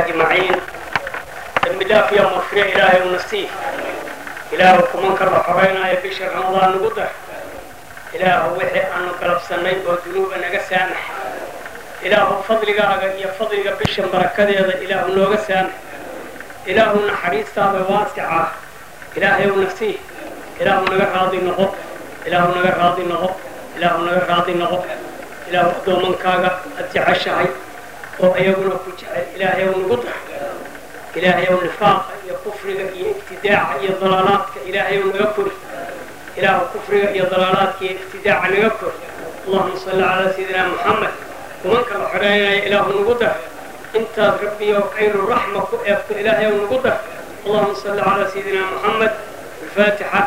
أجمعين المداف يا مغفرة إلهي ونسيه إله كمان كرر حرينا يا بشر رمضان نقدر إله وحي أنه قلب سنين وذنوب أنا سامح إله فضلك يا فضلك بشر بركة هذا إله نوغ سامح إله نحريص هذا واسعة إله ونسيه إله نغير راضي نغط إله نغير راضي نغط إله نغير راضي نغط إله دومنكاغا أتعشى oo ayaguna ku jecel ilaahay ou nagu dar ilaahay ou nifaaqa iyo kufriga iyo ibtidaaca iyo dalaalaadka ilaahay ou naga kori ilaahu kufriga iyo dalaalaadka iyo ibtidaaca naga kori allahuma salli calaa sayidina muxamed kumanka la xoreynaya ilaahu nagu dar intaad rabbiyo khayru raxma ku eegto ilaahay ou nagu dar allahuma salli calaa sayidina muxamed alfaatixa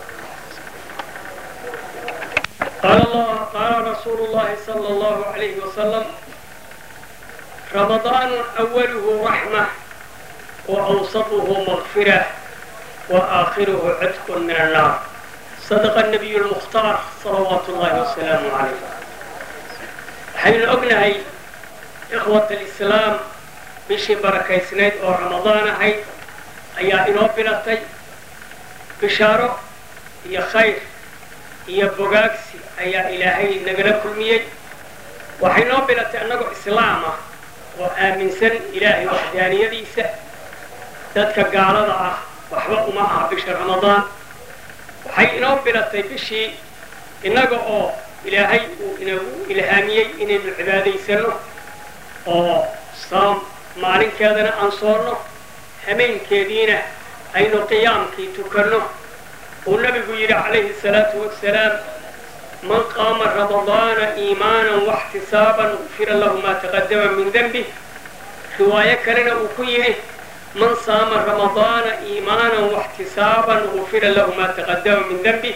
قال الله قال رسول الله صلى الله عليه وسلم رمضان أوله رحمة وأوسطه مغفرة وآخره عتق من النار صدق النبي المختار صلوات الله وسلامه عليه حين أقنهي إخوة الإسلام بشي بركة سنيد أو رمضان هاي أيا إنو بلتي بشارة هي خير هي بوغاكسي أيا إلهي نقل كل مية وحين بلتي أنه إسلامه oo aaminsan ilaahay waxdaaniyadiisa dadka gaalada ah waxba uma aha bisha ramadaan waxay inoo bilatay bishii innaga oo ilaahay uu inagu ilhaamiyey inaynu cibaadaysanno oo saam maalinkeedana aan soonno hameenkeediina aynu qiyaamkii tukanno uu nabigu yidhi calayhi salaatu wassalaam من قام رمضان إيمانا واحتسابا غفر له ما تقدم من ذنبه رواية كلنا أكويه من صام رمضان إيمانا واحتسابا غفر له ما تقدم من ذنبه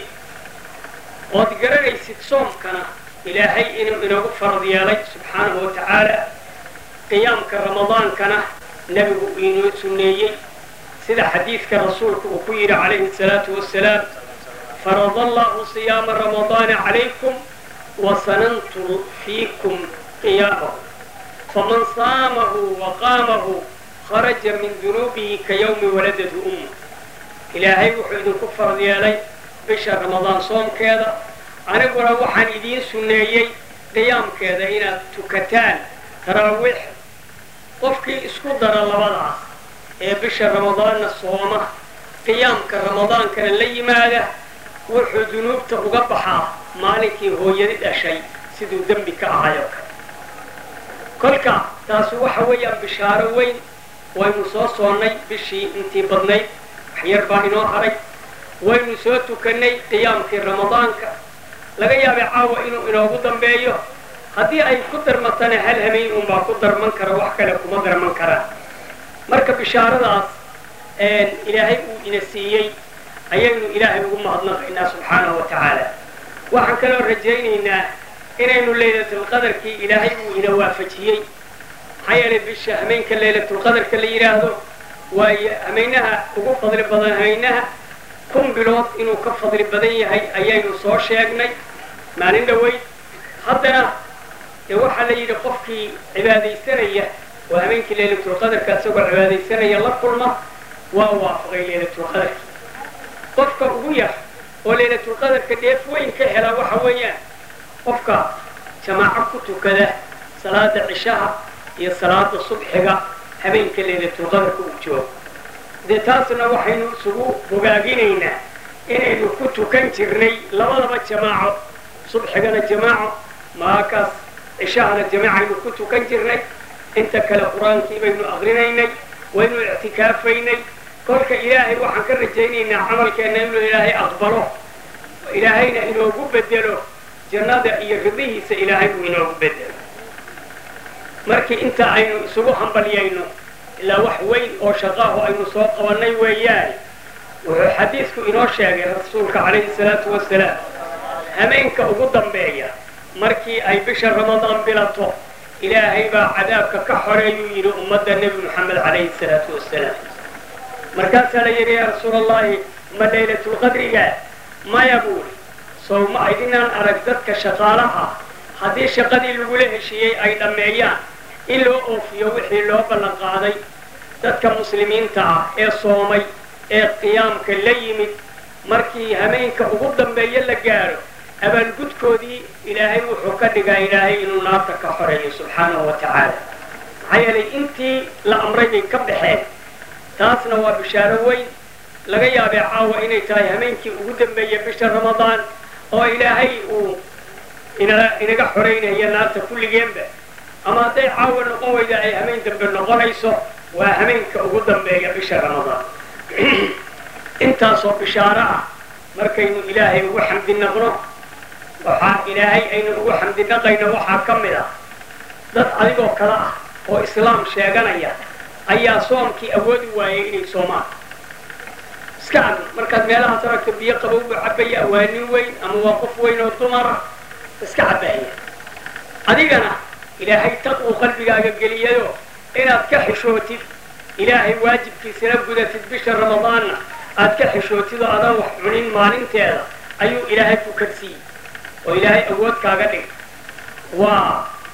قد قرر ست صوم كان إلهي إن إنه فرض يالي سبحانه وتعالى قيام كرمضان كان نبي إنه سنيي سيدا حديث كرسولك أكوير عليه الصلاة والسلام فرض الله صيام رمضان عليكم وسننت فيكم قيامه فمن صامه وقامه خرج من ذنوبه كيوم ولدته أمه إلهي وحيد كفر ديالي بشهر رمضان صوم كذا أنا قرأ وحن إذين سنيي قيام كذا هنا تكتان تراويح قفكي اسكو در الله إيه بشهر رمضان الصومة قيام كرمضان كان لي ماذا wuxuu dunuubta uga baxaa maalinkii hooyadi dhashay siduu dembi ka ahayo kolka taasu waxa weeyaan bishaaro weyn waynu soo soonnay bishii intii badnayd waxyar baa inoo haray waynu soo tukannay qiyaamkii ramadaanka laga yaabay caawa inuu inoogu dambeeyo haddii ay ku darmatana hal hameen unbaa ku darman kara wax kale kuma darman karaan marka bishaaradaas ilaahay uu ina siiyey ayaynu ilaahay ugu mahadnaqaynaa subxaanahu wa tacaala waxaan kaloo rajaynaynaa inaynu laylatulqadarkii ilaahay uu ina waafajiyey maxaa yeelay bisha hameenka laylatulqadarka la yidhaahdo waayo hameynaha ugu fadli badan hameynaha kun bilood inuu ka fadli badan yahay ayaynu soo sheegnay maalin dhaweyd haddana dee waxaa la yidhi qofkii cibaadaysanaya oo hameenkii laylatulqadarka isagoo cibaadaysanaya la kulma waa waafaqay laylatulqadarki qofka ugu yar oo laylatulqadarka dheef weyn ka hela waxa weeyaan qofka jamaaco ku tukada salaada cishaha iyo salaada subxiga habeenka laylatulqadarka uu joogo dee taasna waxaynu isugu bogaaginaynaa inaynu ku tukan jirnay labadaba jamaaco subxigana jamaaco maakaas cishahana jamaacaynu ku tukan jirnay inta kale qur-aankii baynu aqrinaynay waynu ictikaafaynay kolka ilaahay waxaan ka rajaynaynaa camalkeenna inuu ilaahay aqbalo ilaahayna inoogu bedelo jannada iyo ridihiisa ilaahay uu inoogu bedelo markii inta aynu isugu hambalyayno ilaa wax weyn oo shaqaahu aynu soo qabannay weeyaan wuxuu xadiidku inoo sheegay rasuulka calayhi salaatu wasalaam hameenka ugu dambeeya markii ay bisha ramadaan bilato ilaahay baa cadaabka ka xoreeyuu yidhi ummadda nebi moxamed calayhi salaatu wasalaam markaasaa la yidhi yaa rasuul allahi ma laylatulqadriga maya buuri sow ma aydinaan arag dadka shaqaalaha haddii shaqadii lagula heshiiyey ay dhammeeyaan in loo oofiyo wixii loo ballan qaaday dadka muslimiinta ah ee soomay ee qiyaamka la yimid markii hameenka ugu dambeeye la gaadho abaalgudkoodii ilaahay wuxuu ka dhigaa ilaahay inuu naarta ka xoreeyo subxaanahu wa tacaala maxaa yeelay intii la amray bay ka baxeen taasna waa bishaaro weyn laga yaabee caawa inay tahay hameenkii ugu dambeeya bisha ramadaan oo ilaahay uu inaga xoraynaya naarta kulligeenba ama hadday caawa noqon weyda ay hameen dambe noqonayso waa hameenka ugu dambeeya bisha ramadaan intaasoo bishaaro ah markaynu ilaahay ugu xamdi naqno waxaa ilaahay aynu ugu xamdi naqayno waxaa ka mid ah dad adigoo kale ah oo islaam sheeganaya ayaa soomkii awoodi waayay inay soomaan iska cad markaad meelahaas aragto biyo qabow buu cabaya waa nin weyn ama waa qof weyn oo dumara iska cabaya adigana ilaahay taq uu qalbigaaga geliyayo inaad ka xishootid ilaahay waajibkiisana gudatid bisha ramadaanna aad ka xishootid oo adaan wax cunin maalinteeda ayuu ilaahay ku karsiiyey oo ilaahay awood kaaga dhigay waa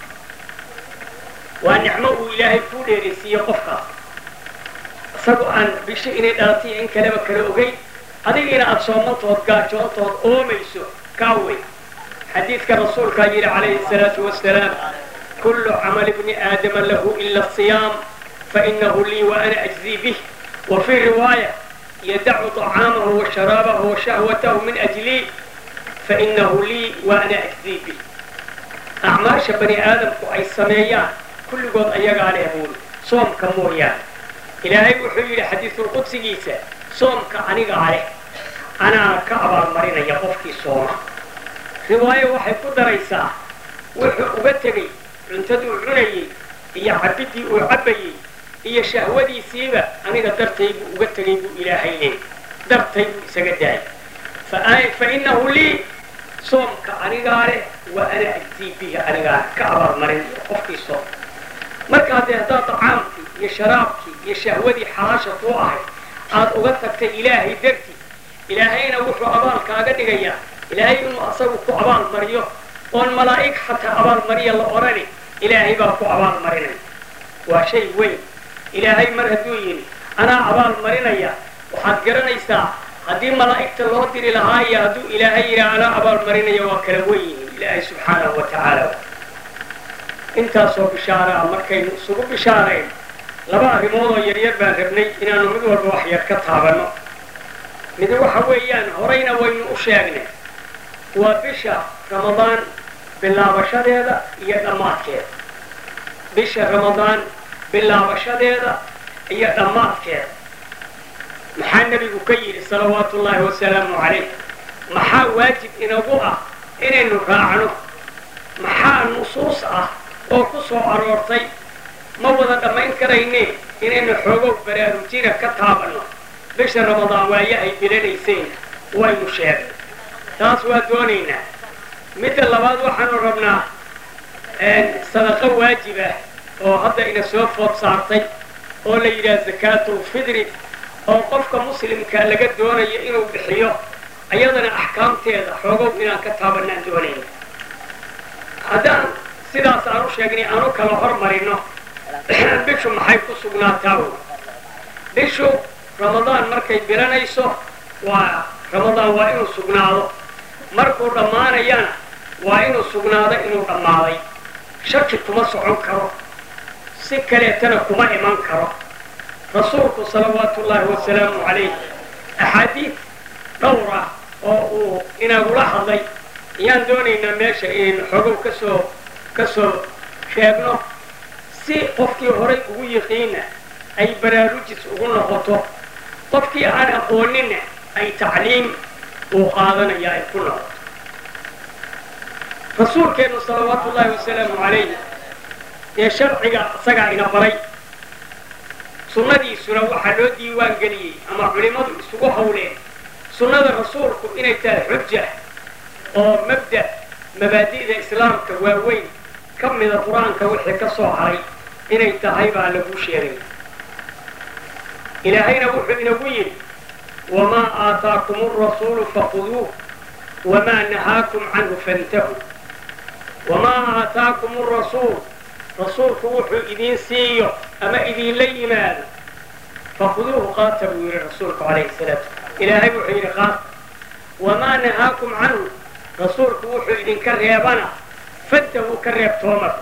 waa nicmo uu ilaahay kuu dheeraysiiyey qofkaas isagoo aan bishi inay dhalatay in kaleba kala ogeyn adigina aada soomantood gaajoontood oomayso kaa weyn xadiidka rasuulkaa yidhi calayhi الsalaatu wasalaam kullu camal bni aadama lahu ila الصiyaam fainahu lii waana ajzii bih wa fii riwaaya yadacu طacaamahu washaraabahu washahwatahu min ajlii fainahu lii waana ajzii bih acmaasha bani aadamku ay sameeyaan kulligood ayagaa leh buuri soomka mooyaane ilaahay wuxuu yidhi xadiisulqudsigiisa soomka anigaa leh anaa ka abaalmarinaya qofkii sooma riwaayo waxay ku daraysaa wuxuu uga tegey cuntaduu cunayey iyo cabiddii uu cabbayey iyo shahwadiisiiba aniga dartay buu uga tegay buu ilaahay leey dartay buu isaga daayay fa innahu lii soomka anigaa leh wa ana ajzii bihi anigaa ka abaalmarinaya qofkii soom marka haddee haddaad dacaamkii iyo sharaabkii iyo shahwadii xalaasha kuu ahayd aad uga tagtay ilaahay dartii ilaahayna wuxuu abaalkaaga dhigayaa ilaahay inuu asagu ku abaal mariyo oon malaa'ig xataa abaal mariya la odhani ilaahay baa ku abaal marinaya waa shay weyn ilaahay mar hadduu yidhi anaa abaal marinaya waxaad garanaysaa haddii malaa'igta loo diri lahaa iyo hadduu ilaahay yidhi anaa abaal marinaya waa kala wen yihiin ilaahay subxaanahu wa tacaala intaasoo bishaaraa markaynu isugu bishaarayn laba arrimood oo yaryar baan rabnay inaanu mid walba wax yar ka taabanno mid waxa weeyaan horayna waynu u sheegnay waa bisha ramadaan bilaabashadeeda iyo dhammaadkeeda bisha ramadaan bilaabashadeeda iyo dhammaadkeeda maxaa nebigu ka yidhi salawaatu ullaahi wasalaamu calayh maxaa waajib inagu ah inaynu raacno maxaa nusuus ah oo ku soo aroortay ma wada dhammayn karayne inaynu xoogow baraarujina ka taabanno bisha ramadaan waaye ay bilanayseen waynu sheegnay taas waa doonaynaa midda labaad waxaanu rabnaa sadaqo waajib ah oo hadda ina soo food saartay oo la yidhaha zakaatulfidri oo qofka muslimka laga doonayo inuu bixiyo ayadana axkaamteeda xoogow inaan ka taabanaan doonayna haddaan sidaas aan u sheegnay aan u kala hormarino bishu maxay ku sugnaataa wy bishu ramadaan markay bilanayso waa ramadaan waa inuu sugnaado markuu dhammaanayana waa inuu sugnaado inuu dhammaaday shaki kuma socon karo si kaleetana kuma iman karo rasuulku salawaatu ullaahi wasalaamu calayh axaadiid dhowr ah oo uu inagula hadlay ayaan doonaynaa meesha inaynu xogow kasoo ka soo sheegno si qofkii horay ugu yiqiinna ay baraarujis ugu noqoto qofkii aan aqooninna ay tacliim uu qaadanaya ay ku noqoto rasuulkeennu salawaatu ullaahi wasalaamu calayh ee sharciga isagaa ina baray sunnadiisuna waxaa loo diiwaan geliyey ama culimmadu isugu hawleen sunnada rasuulku inay tahay xuja oo mabda mabaadi'da islaamka waaweyn ka mida qur-aanka wixii ka soo haray inay tahay baa lagu sheegay ilaahayna wuxuu inagu yidhi wamaa aataakum arasuulu faquduuh wamaa nahaakum canhu fantahuu wamaa aataakum arasuul rasuulku wuxuu idiin siiyo ama idiinla yimaado fakhuduuhu qaata buu yidhi rasuulku calayhi salaatu ilaahay wuxuu yidhi qaata wamaa nahaakum canhu rasuulku wuxuu idinka reebana faddahu ka reebtoomar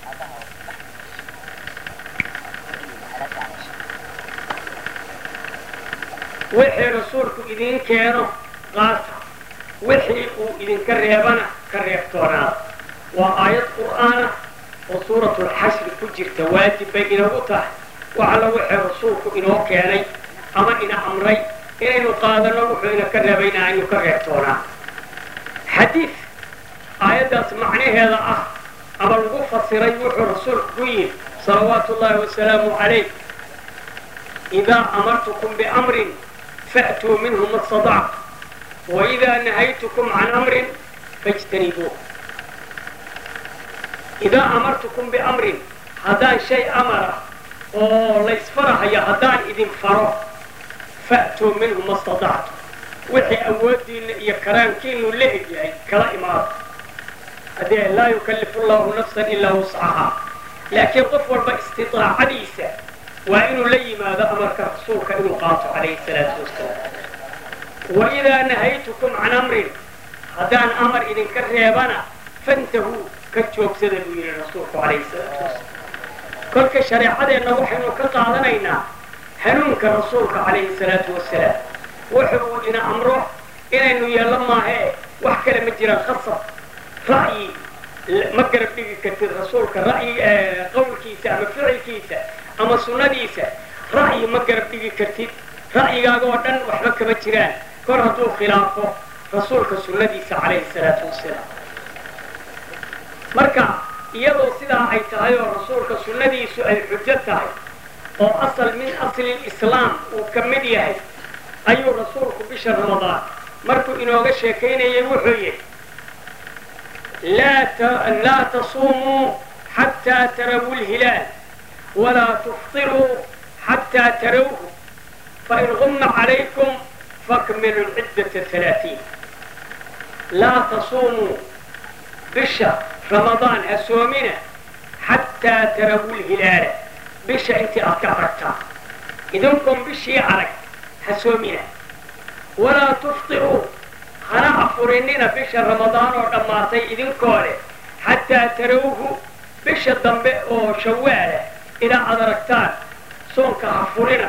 wixii rasuulku idiin keeno qaata wixii uu idinka reebana ka reebtoonaada waa aayad qur'aana oo suuratulxashri ku jirta waajib bay inagu tahay waxalla wixii rasuulku inoo keenay ama ina amray inaynu qaadano wuxuu ina ka reebayna aynu ka reebtoonaa xadiid aayaddaas macnaheeda ah ama lagu fasiray wuxuu rasuulku ku yidhi salawaatu ullaahi wasalaamu calayh idaa amartukum biamrin fa'tuu minhu ma stadactu waidaa nahaytukum can amrin fajtanibuuh idaa amartukum biamrin haddaan shay amara oo laysfarahayo haddaan idin faro fa'tuu minhu ma stadactu wixii awooddiinna iyo karaankiinu la egyahay kala imaado haddee laa yukallifu allahu nafsan ilaa wuscahaa laakiin qof walba istidaacadiisa waa inuu la yimaado amarka rasuulka inuu qaato calayhi salaatu wasalaam waidaa nahaytukum can amrin haddaan amar idinka reebana fantahuu ka joogsada buu yidhi rasuulku calayhi salaatu wasalaam kolka shareecadeenna waxaynu ka qaadanaynaa hanuunka rasuulka calayhi salaatu wasalaam wuxu uu ina amro inaynu yeello maahee wax kale ma jiraan khasab ra'yi ma garab dhigi kartid rasuulka ra'yi qowlkiisa ama ficilkiisa ama sunnadiisa ra'yi ma garab dhigi kartid ra'yigaaga oo dhan waxba kama jiraan kor hadduu khilaafo rasuulka sunnadiisa calayhi salaatu wasalaam marka iyadoo sidaa ay tahay oo rasuulka sunnadiisu ay xujo tahay oo asal min asli lislaam uu ka mid yahay ayuu rasuulku bisha ramadaan markuu inooga sheekaynayay wuxuu yidhi laa tasuumuu xataa tarawu lhilaal walaa tufطiruu xataa tarawhu fain gumma calaykum fakmilu ciddata alaaثiin laa tasuumuu bisha ramadaan ha soomina xataa tarawu lhilaala bisha intii aad ka aragtaan idinkoon bishii arag ha soomina walaa tufطiruu hana afurinina bisha ramadaan oo dhammaatay idinkoo leh xataa tarawhu bisha dambe oo shawaala ilaa aad aragtaan soonka ha furina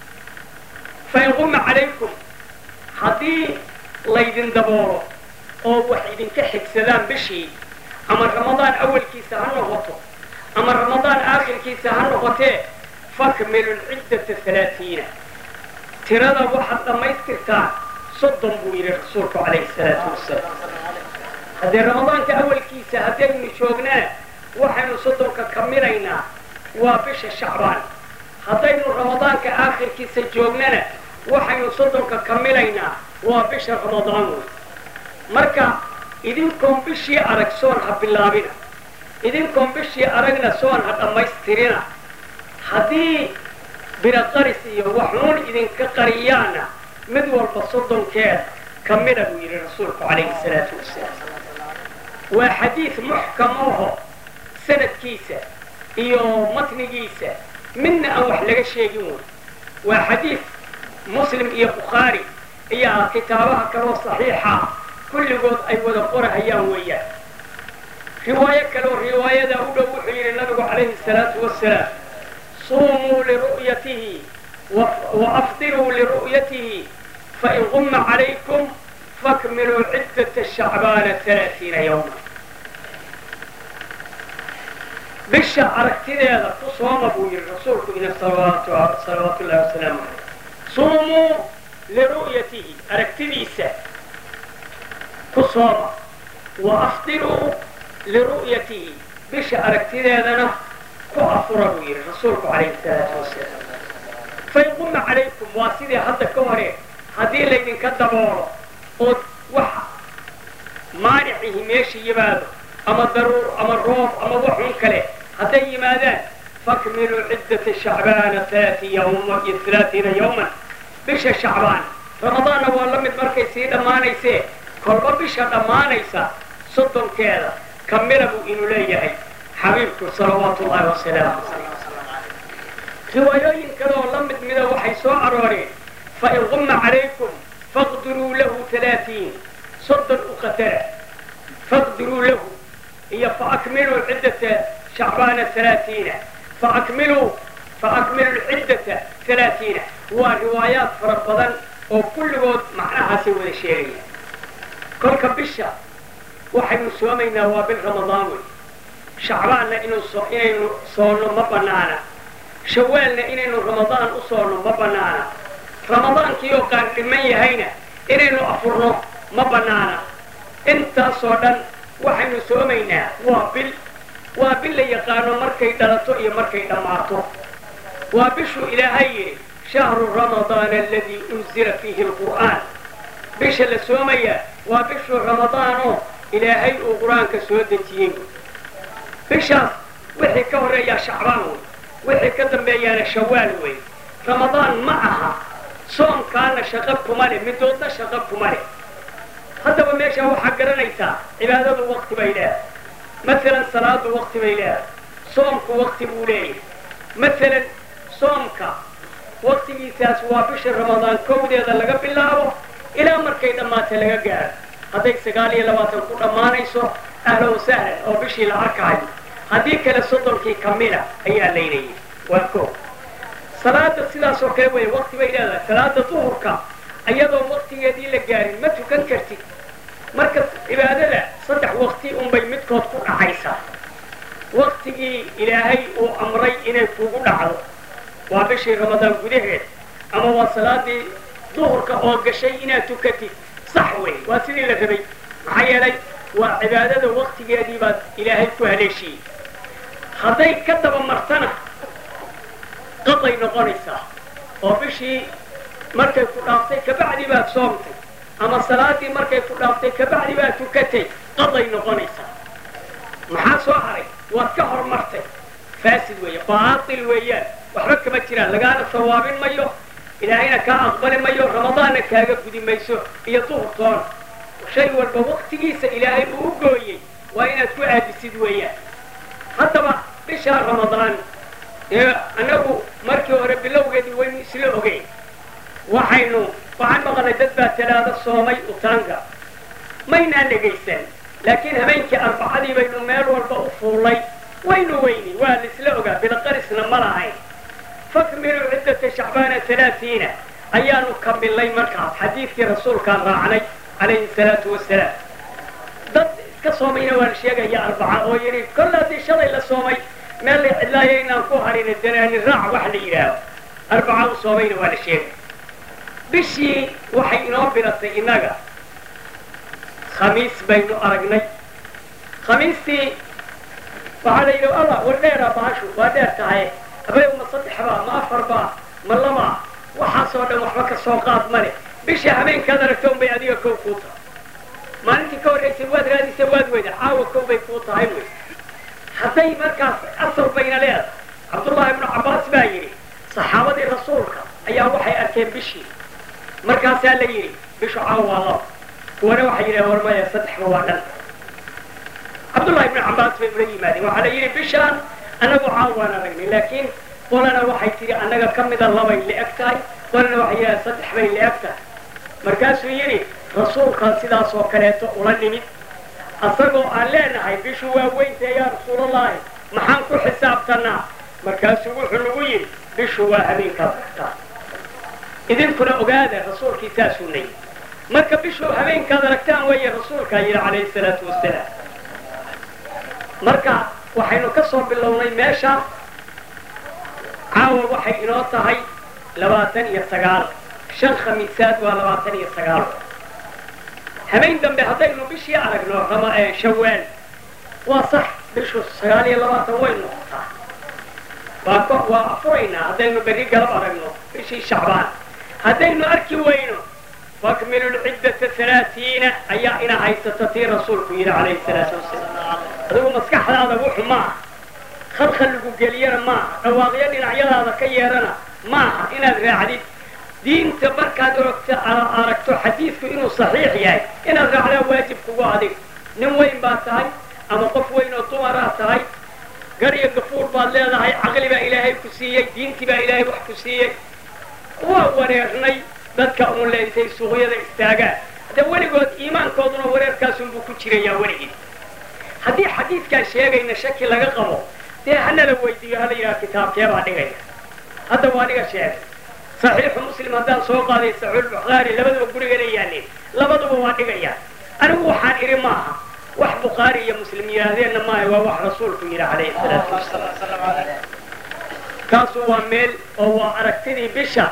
fain quma calaykum haddii laydin daboolo oo wax idinka xigsadaan bishii ama ramadaan awalkiisa ha noqoto ama ramadaan aakhirkiisa ha noqotee fakmilu ciddata alaaiina tirada waxaad dhammaystirtaan soddon buu yidhi rasuulku calayhi salaatu wasalaam haddee ramadaanka awalkiisa haddaynu joognaa waxaynu soddonka kamilaynaa waa bisha shacbaan haddaynu ramadaanka aakhirkiisa joognana waxaynu soddonka kamilaynaa waa bisha ramadaan wey marka idinkoon bishii arag soon ha bilaabina idinkoon bishii aragna soon ha dhammaystirina haddii biraqaris iyo waxuun idinka qariyaana mid walba soddonkeeda ka mida buu yidhi rasuulku calayhi salaatu wasalaam waa xadiid muxkam oho sanadkiisa iyo matnigiisa midna aan wax laga sheegin wey waa xadiid muslim iyo bukhaari iyo kitaabaha kaloo saxiixa kulligood ay wada qorahayaan weeyaan riwaayo kaleo riwaayada u dhow wuxuu yidhi nabigu calayhi salaatu wasalaam suumuu liru'yatihi وأفطروا لرؤيته فإن غم عليكم فاكملوا عدة شعبان ثلاثين يوما bisha aragtideeda ku sooma buu yidhi rasuulku ina salawaatu ullahi wasalaamu caleyh suumuu liru'yatihi aragtidiisa ku sooma wa afdiruu liru'yatihi bisha aragtideedana ku afura buu yidhi rasuulku calayhi salaatu wasalaam fain qumma calaykum waa sidii hadda ka hore haddii laydinka daboolo ood wax maanicihi meesha yimaado ama daruur ama roob ama waxun kale hadday yimaadaan fakmiluu ciddata shacbaana alaaiina yawman bisha shacbaan ramadaanna waa la mid markay sii dhammaanaysee kolba bisha dhammaanaysa soddonkeeda kamila buu inuu leeyahay xabiibku salawaatu ullahi wasalaamu calayh riwaayooyin kale oo la mid mida waxay soo arooreen fain qumma calaykum faqdiruu lahu alaatiin soddon u qatara faqdiruu lahu iyo faakmiluu ciddata shacbaana alaatiina faakmiluu faakmilu lciddata alaatiina waa riwaayaad fara badan oo kulligood macnahaasay wada sheegaya kolka bisha waxaynu soomaynaa waa bil ramadaan wey shacbaanna inaynu soonno ma bannaana shawaalna inaynu ramadaan u soonno ma bannaana ramadaankii oo qaan dhiman yahayna inaynu afurno ma bannaana intaasoo dhan waxaynu soomaynaa waa bil waa bil la yaqaano markay dhalato iyo markay dhammaato waa bishuu ilaahay yidhi shahru ramadaana aladii unzila fiihi alqur'aan bisha la soomayaa waa bishuu ramadaanoo ilaahay uu qur-aanka soo dejiyey bishaas wixii ka horreeyaa shacbaan wey wixii ka dambeeyaana shawaal wey ramadaan ma aha soomkaana shaqo kuma leh midoodna shaqo kuma leh haddaba meeshaa waxaa garanaysaa cibaadadu waqti bay leedahay maalan salaadu waqti bay leedahay soomku waqti buu leeyahay maalan soomka waqtigiisaas waa bisha ramadaan kowdeeda laga bilaabo ilaa markay dhammaata laga gaaro hadday sagaal iyo labaatan ku dhammaanayso ahlan wasahlan oo bishii la arkaayo haddii kale soddonkii kamida ayaa laynayay waa ko salaada sidaasoo kale wey waqti bay leedahay salaada duhurka iyadoo waqtigeedii la gaarin ma tukan kartid marka cibaadada saddex waqti unbay midkood ku dhacaysaa waqtigii ilaahay uu amray inay kugu dhacdo waa bishii ramadaan gudaheed ama waa salaadii duhurka oo gashay inaad tukatid sax wey waa sidii la rabay maxaa yeelay waa cibaadada waqtigeedii baad ilaahay ku haleeshiyey hadday ka daba martana qaday noqonaysaa oo bishii markay ku dhaaftay kabacdi baad soomtay ama salaadii markay ku dhaaftay kabacdi baad tukatay qaday noqonaysaa maxaa soo haray waad ka hormartay faasid weeye baatil weeyaan waxba kama jiraan lagaana sawaabin mayo ilaahayna kaa aqbali mayo ramadaanna kaaga gudi mayso iyo duhurtoona shay walba waqtigiisa ilaahay uu u gooyey waa inaad ku aadisid weeyaan haddaba bishaa ramadaan ee annagu markii hore bilowgeedii waynu isla ogeyn waxaynu waxaan maqalnay dad baa talaado soomay utaanga maynaan dhegaysan laakiin habeenkii arbacadii baynu meel walba u fuullay waynu weyni waa laisla ogaa bilaqarisna ma lahayn fakmiluu ciddata shacbaana alaaiina ayaanu kamilnay markaas xadiidkii rasuulkaan raacnay calayhi salaatu wasalaam dad iska soomayna waa la sheegaya arbaca oo yidhi kolle haddii shalay la soomay meel la cidlaaya inaan ku harina danaani raac wax la yidhaaho arbaca u soomayna waa la sheegay bishii waxay inoo bilatay innaga khamiis baynu aragnay khamiistii waxaa la yidhi alla war dheera baashu waa dheer tahay habay ma saddex baa ma afar baa ma laba waxaasoo dhan waxba ka soo qaad ma leh bisha habeenkaad aragto un bay adiga kow kuu tahay maalintii ka horraysay waad raadisa waad weyda caawa kow bay kuu tahay wey hadday markaas asal bayna leedahay cabdullaahi ibnu cabbaas baa yidhi saxaabadii rasuulka ayaa waxay arkeen bishii markaasaa la yidhi bishu caawa waa laba kuwana waxay yidhahen war maya saddexba waa dhan cabdullahi ibnu cabbaas bay ula yimaadeen waxaa la yidhi bishaan annagu caawa waan aragnay laakiin qolana waxay tidhi annaga ka mida labay la-eg tahay qolana waxay yidhahen saddex bay la-eg tahay markaasuu yidhi rasuulkaa sidaas oo kaleeto ula nimid asagoo aan leenahay bishu waa weynta yaa rasuulallaahi maxaan ku xisaabtanaa markaasuu wuxuu nagu yidhi bishu waa habeenkaad aragtaa idinkuna ogaada rasuulkii saasuu nayi marka bishu habeenkaad aragtaan weeye rasuulkaa yidhi calayhi salaatu wasalaam marka waxaynu ka soo bilownay meesha caawa waxay inoo tahay labaatan iyo sagaal shan khamiisaad waa labaatan iyo sagaal habeen dambe haddaynu bishii aragno rama shawaal waa sax bishu sagaal iyo labaatan way noqotaa waa waa afuraynaa haddaynu berri galab aragno bishii shacbaan haddaynu arki weyno fakmilu lciddata halaatiina ayaa ina haysata tii rasuulku yidhi calayhi salaatu wasalaam adigu maskaxdaada wuxu maaha khalkhal lagu geliyana maaha dhawaaqyo dhinacyadaada ka yeerana maaha inaad raacdid diinta markaad orogta aragto xadiidku inuu saxiix yahay inaad raacdaa waajib kugu adig nin weyn baad tahay ama qof weyn oo dumaraad tahay garyo gafuur baad leedahay caqli baa ilaahay ku siiyey diintii baa ilaahay wax ku siiyey waa waa wareernay dadka uun le intay suuqyada istaagaan hadde weligood iimaankooduna wareerkaasunbuu ku jirayaa weligii haddii xadiidkaan sheegayna shaki laga qabo dee hanala weydiiyo hala yidhaha kitaabkee baa dhigaya hadda waa dhiga sheegay saxiixu muslim haddaan soo qaaday saxiixulbukhaari labaduba gurigana yaalleen labaduba waa dhigayaan anigu waxaan idhi maaha wax bukhaari iyo muslim yidhaahdeenna maaha waa wax rasuulku yidhi calayhi salaatu wasalaam kaasu waa meel oo waa aragtidii bisha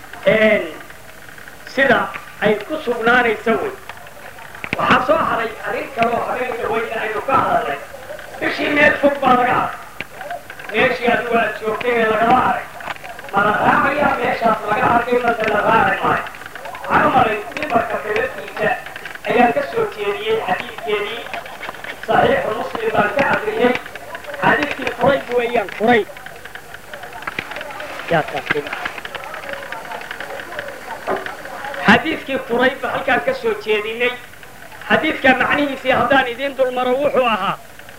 sida ay ku sugnaanaysa wey waxaa soo haray arrin kaloo habeenka weyna aynu ka hadalnay bishii meel fog baa laga arkay meeshii adigu aad joogtay ee lagala arag ma la raacaya meeshaas laga arkay mase la raaci maayo waxaan u maray mimbarka filadiisa ayaan ka soo jeediyey xadiidkeedii saxiixu muslim baan ka akriyey xadiidkii furayb weeyaan furayb xadiidkii furayba halkaan ka soo jeedinay xadiidka macnihiisii haddaan idiin dulmaro wuxuu ahaa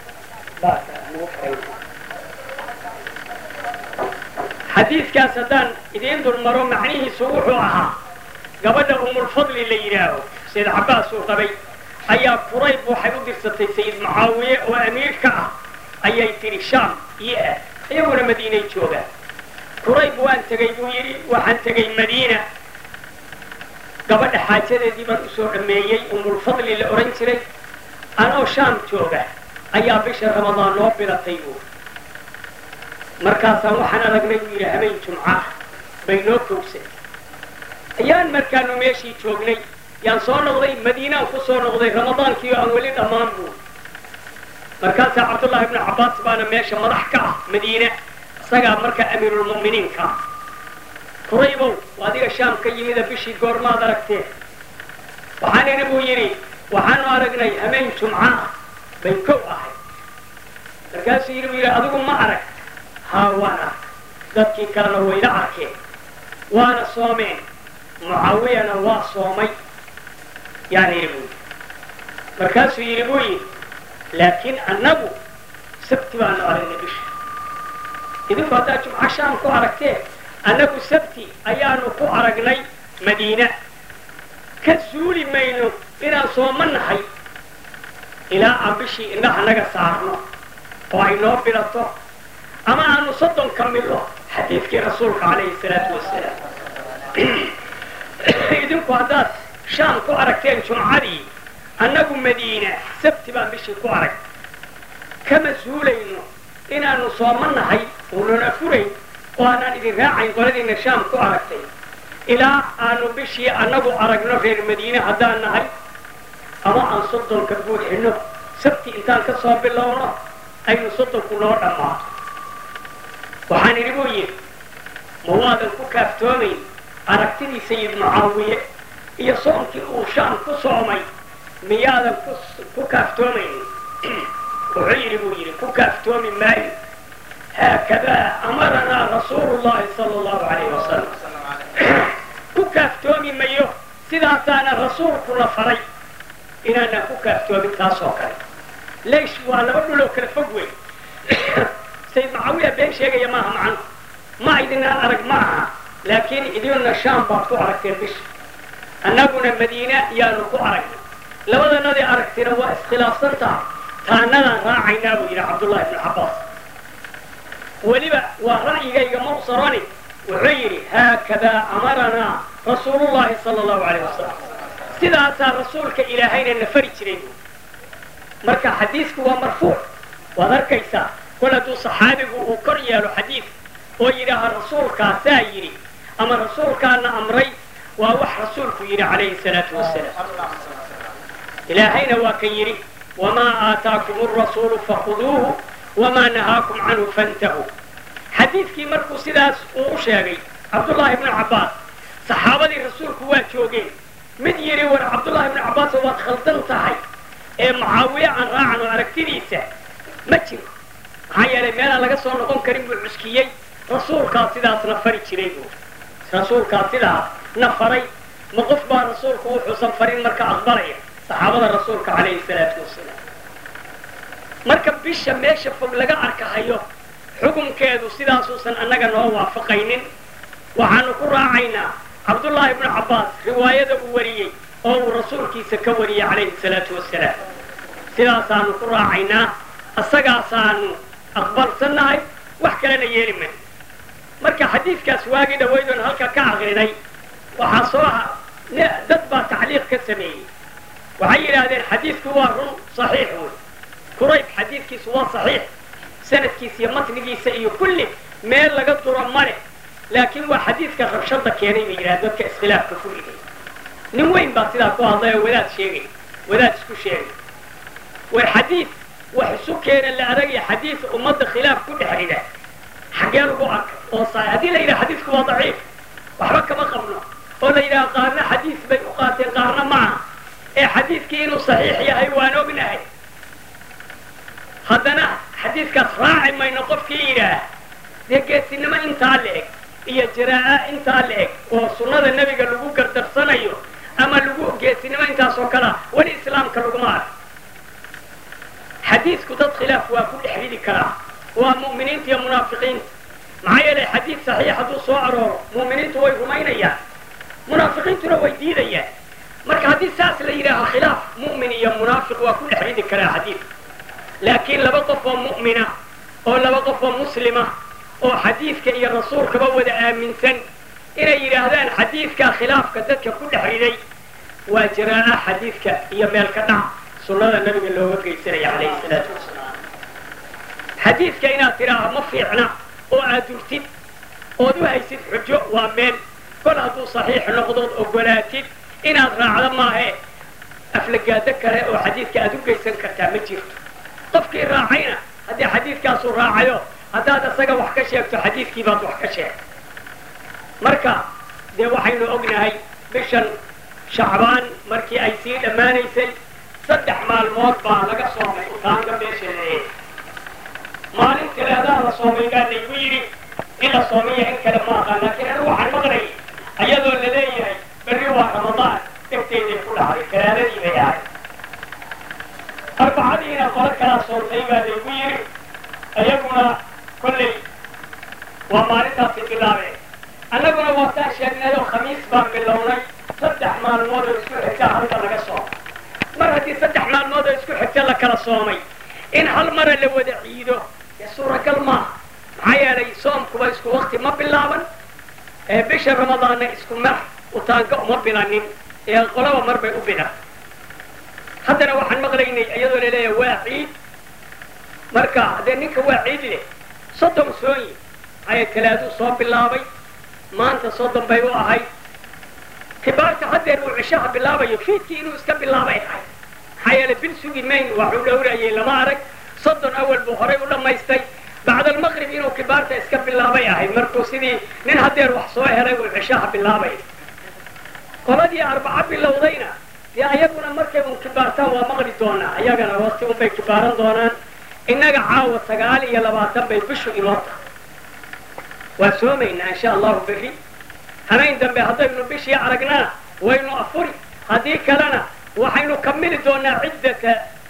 xadiidkaas haddaan idiin dulmaro macnihiisu wuxuu ahaa gabadha umulfadli la yidhaaho sayd cabbaas uu qabay ayaa furayb waxay u dirsatay sayid mucaawiye oo amiirka ah ayay tidhi shaam iyo ah iyaguna madiinay joogaan furayb waan tegey buu yidhi waxaan tegey madiina gabadha xaajadeedii baan usoo dhammeeyey umulfadli la odhan jiray anoo shaam jooga ayaa bisha ramadaan noo bilatay buu markaasaan waxaan aragnay buu yidhi habeen jumca bay noo kowsay ayaan markaanu meeshii joognay yaan soo noqday madiinaan ku soo noqday ramadaankiio aan weli dhammaan buu markaasaa cabdullaahi ibnu cabbaas baana meesha madax ka ah madiine isagaa markaa amiirulmu'miniinka furaybow adiga shaam ka yimida bishii goormaad aragteen waxaan idhi buu yidhi waxaanu aragnay habeen jumca ah bay kow ahayd markaasuu yidhi buu yidhi adigu ma arag haa waan ark dadkii kalena wayla arkeen waana soomeen mucaawiyana waa soomay yaan yidhi buu yidhi markaasuu yidhi buu yidhi laakiin annagu sabti baanu aragnay bisha idinku haddaa jumca shaam ku aragteen annagu sabti ayaanu ku aragnay madiina ka suuli mayno inaan sooma nahay ilaa aan bishii indhaha naga saarno oo ay noo bilato ama aanu soddon ka midno xadiidkii rasuulka calayhi salaatu wasalaam idinku haddaad shaam ku aragteen jumcadii annagu madiina sabti baan bishii ku arag kama suulayno inaanu sooma nahay unana furayn oo aanaan idin raacayn qoladiina shaam ku aragtay ilaa aanu bishii annagu aragno reer madiine haddaan nahay ama aan soddonka buuxino sabti intaan ka soo bilowno aynu soddonku noo dhammaato waxaan idhi buu yidhi ma waadan ku kaaftoomayn aragtidii sayid mucaawiye iyo soomkii uu shaam ku soomay miyaadan ku kaaftoomayn wuxuu yidhi buu yidhi ku kaaftoomi maayo haakadaa amaranaa rasuulu llahi sala allahu alayh wasalam ku kaaftoomi mayo sidaasaana rasuulkuna faray inaanaan ku kaaftoomin taasoo kale leish waa laba dhuloo kala fog wey sayid mucaawiya been sheegaya maaha macnu ma idinaan arag ma aha laakiin idinna shaam baad ku aragteen bisha annaguna madiina yaanu ku aragnay labadanadii aragtina waa iskhilaafsan taha taanadaan raacaynaa buu yidhi cabdullahi ibnu cabbaas weliba waa ra'yigayga mawsaroni wuxuu yidhi haakadaa amaranaa rasuulullahi sala allahu alayh wasalam sidaasaa rasuulka ilaahayna na fari jiray bu marka xadiisku waa marfuuc waad arkaysaa kol hadduu saxaabigu uu kor yeelo xadiis oo yidhaaha rasuulkaasaa yidhi ama rasuulkaana amray waa wax rasuulku yidhi calayhi salaatu wasalaam ilaahayna waa kan yidhi wamaa aataakum arasuulu fakhuduuhu wamaa nahaakum canhu fantahuu xadiidkii markuu sidaas uu u sheegay cabdullaahi ibnu cabbaas saxaabadii rasuulku waa joogeen mid yidhi war cabdullaahi ibnu cabbaasoo waad khaldan tahay ee mucaawiye aan raacno aragtidiisa ma jiro maxaa yeelay meelaan laga soo noqon karin buu cuskiyey rasuulkaa sidaasna fari jiray buu rasuulkaa sidaas na faray ma qof baa rasuulku wuxuusan farin marka aqbalaya saxaabada rasuulka calayhi salaatu wasalaam marka bisha meesha fog laga arkahayo xukunkeedu sidaasuusan annaga noo waafaqaynin waxaanu ku raacaynaa cabdullaahi ibnu cabbaas riwaayada uu wariyey oo uu rasuulkiisa ka wariyey calayhi salaatu wasalaam sidaasaanu ku raacaynaa asagaasaanu aqbalsannahay wax kalena yeeli mayno marka xadiidkaas waagii dhawaydoon halka ka aqriday waxaa soo dad baa tacliiq ka sameeyey waxay yidhaahdeen xadiidku waa run saxiix wey kurayb xadiidkiisu waa saxiix sanadkiisa iyo matnigiisa iyo kulli meel laga duro male laakiin waa xadiidka rabshada keenay bay yidhahdeen dadka iskhilaafka ku riday nin weyn baa sidaa ku hadlay oo wadaad sheegay wadaad isku sheegay way xadiid wax isu keena la adagaya xadiid ummadda khilaaf ku dhex rida xaggee lagu arkay oo haddii la yidhaha xadiidku waa daciif waxba kama qabno oo la yidhaha qaarna xadiis bay u qaateen qaarna maaha ee xadiidkii inuu saxiix yahay waan ognahay haddana xadiidkaas raaci mayno qofkii yidhaah dee geesinimo intaa la eg iyo jiraa'a intaa la eg oo sunnada nebiga lagu gardarsanayo ama lagu geesinimo intaasoo kalea weli islaamka laguma ark xadiidku dad khilaaf waa ku dhex ridi karaa waa mu'miniinta iyo munaafiqiinta maxaa yeelay xadiid saxiix hadduu soo arooro mu'miniintu way rumaynayaan munaafiqiintuna way diidayaan marka haddii saas la yidhaaho khilaaf mu'min iyo munaafiq waa ku dhex ridi karaa xadiidka laakiin laba qof oo mu'mina oo laba qof oo muslima oo xadiidka iyo rasuulkaba wada aaminsan inay yidhaahdaan xadiidkaa khilaafka dadka ku dhex riday waa jiraa'a xadiidka iyo meel ka dhac sunnada nabiga looga geysanaya calayhi salaatu wasalaam xadiidka inaad tidhaaho ma fiicna oo aad durtid ood u haysid xujo waa meel kol hadduu saxiix noqdood ogolaatid inaad raacdo maahe aflagaado kale oo xadiidka aad u geysan kartaa ma jirto qofkii raacayna haddii xadiidkaasuu raacayo haddaad isaga wax ka sheegto xadiidkii baad wax ka sheegtay marka dee waxaynu ognahay bishan shacbaan markii ay sii dhammaanaysay saddex maalmood baa laga soomay utaanga beesha leeyahay maalin kaleedaa la soomay baa laygu yidhi in la soomiya in kale ma aqaan laakiin anigu waxaan maqlayay ayadoo la leeyahay berri waa ramadaan degteeday ku dhacday kalaadadii bay ahay arbacadiina qolo kalaa soontay baa laygu yidhi iyaguna kolley waa maalintaasi bilaabeen annaguna waataan sheegnay oo khamiis baan bilownay saddex maalmood oo isku xigta halka laga soomay mar haddii saddex maalmood oo isku xigta la kala soomay in hal mara la wada ciido dee suuragal maaha maxaa yeelay soomkuba isku wakti ma bilaaban ee bisha ramadaanna isku mar utaanka uma bilanin ee qolaba mar bay u bilan haddana waxaan maqlaynay iyadoo laleeyahay waa ciid marka dee ninka waa ciid leh soddon sooyi ayay talaadu soo bilaabay maanta soddon bay u ahayd kibaarta haddeer uu cishaha bilaabayo fiidkii inuu iska bilaabay ahay maxaa yeelay bil sugi mayn waxuu dhowrayay lama arag soddon awal buu horay u dhammaystay bacdalmaqrib inuu kibaarta iska bilaabay ahayd markuu sidii nin haddeer wax soo helay uu cishaha bilaabay qoladii arbaca bilowdayna dee ayaguna markay un kibaartaan waa maqli doonaa ayagana waqti unbay kibaaran doonaan innaga caawa sagaal iyo labaatan bay bishu inoo tahay waa soomaynaa insha allahu berri hanayn dambe haddaynu bishii aragnana waynu afuri haddii kalena waxaynu kamili doonaa ciddata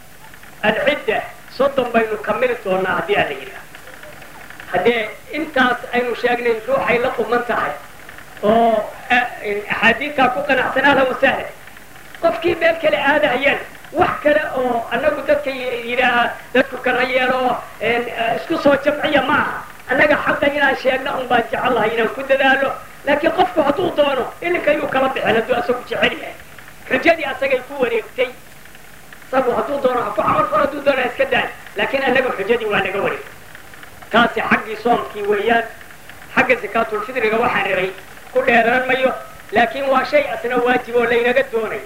alcidda soddon baynu kamili doonaa haddii ala yidhaah haddee intaas aynu sheegnayn ruuxay la quman tahay oo axaadiidtaa ku qanacsan ahlan wasahla qofkii meel kale aadahayana wax kale oo annagu dadka yidhaaha dadku kana yeelo oo isku soo jamciya ma aha annaga xaqa inaan sheegna un baan jecellahay inaan ku dadaalo laakiin qofku hadduu doono ilinka yuu kala bixin hadduu asagu jecel yahay rajadii asagay ku wareegtay isagu hadduu doono ha ku camal falo hadduu doono ha iska daayo laakiin annaga xujadii waa naga wareegtay taasi xaggii soomkii weeyaan xagga sakaatulfidriga waxaan iray ku dheeraan mayo laakiin waa shay asna waajib oo laynaga doonay